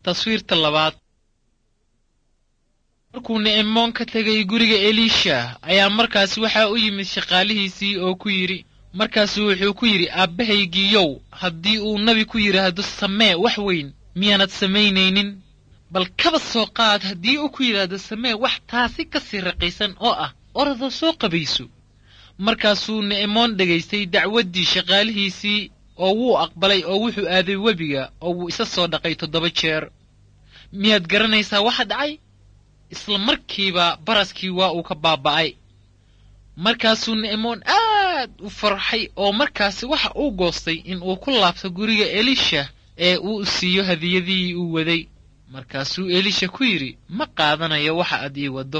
taswiirta labaad markuu ni'imoon ka tegay guriga eliisha ayaa markaasi waxaa u yimid shaqaalihiisii oo ku yidhi markaasuu wuxuu ku yidhi aabbahaygiiyow haddii uu nebi ku yidhaahdo samee wax weyn miyaanad samaynaynin bal kaba soo qaad haddii uu ku yidhaahdo samee wax taasi ka sii raqiisan oo ah orada soo qabayso markaasuu ni'imoon dhegaystay dacwaddii shaqaalihiisii oo wuu aqbalay oo wuxuu aaday webiga oo wuu isa soo dhaqay toddoba jeer miyaad garanaysaa waxa dhacay isla markiiba baraskii waa uu ka baaba'ay markaasuu ni'imoon aad u farxay oo markaasi waxa uu goostay in uu ku laabto guriga elisha ee uu siiyo hadiyadihii uu waday markaasuu elisha ku yidhi ma qaadanayo waxa aad ii waddo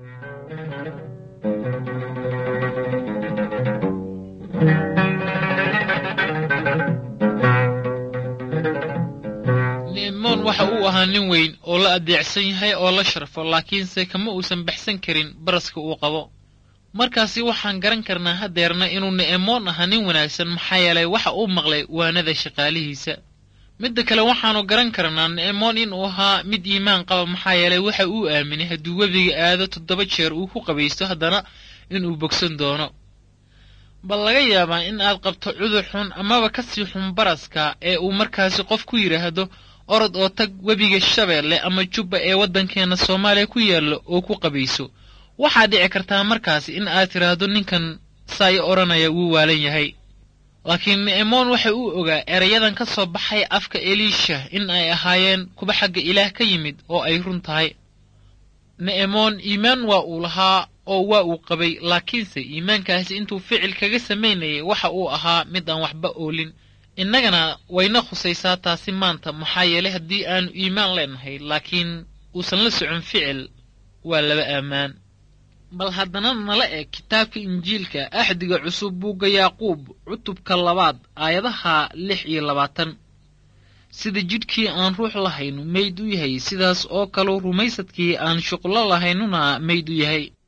ni'imoon waxa uu ahaa nin weyn oo la adeecsan yahay oo la sharfo laakiinse kama uusan baxsan karin baraska uu qabo markaasi waxaan garan karnaa hadeerna inuu ni'imoon ahaa nin wanaagsan maxaa yeelay waxa uu maqlay waanada shaqaalihiisa midda kale waxaannu garan karnaa ni'imoon inuu ahaa mid iimaan qaba maxaa yeelay waxa uu aaminay hadduu webiga aado toddoba jeer uu ku qabaysto haddana inuu bogsan doono bal laga yaabaa in aad qabto cudur xun amaba ka sii xun baraska ee uu markaasi qof ku yidhaahdo orod oo tag webiga shabeelle ama jubba ee waddankeenna soomaaliya ku yaalla oo ku qabayso waxaa dhici kartaa markaasi in aad tidhaahdo ninkan saayo odhanaya wuu waalan yahay laakiin ni'imoon waxa uu ogaa erayadan ka soo baxay afka eliisha in ay ahaayeen kuba xagga ilaah ka yimid oo ay run tahay ni'imoon iimaan waa uu lahaa oo waa uu qabay laakiinse iimaankaasi intuu ficil kaga samaynayay waxa uu ahaa mid aan waxba oolin innagana wayna khusaysaa taasi maanta maxaa yeelay haddii aanu iimaan leenahay laakiin uusan la socon ficil waa laba aamaan bal haddana nala eg kitaabka injiilka axdiga cusub buugga yaaquub cutubka labaad aayadaha lix iyo labaatan sida jidhkii aan ruux lahaynu mayd u yahay sidaas oo kaleu rumaysadkii aan shuqlo lahaynuna mayd u yahay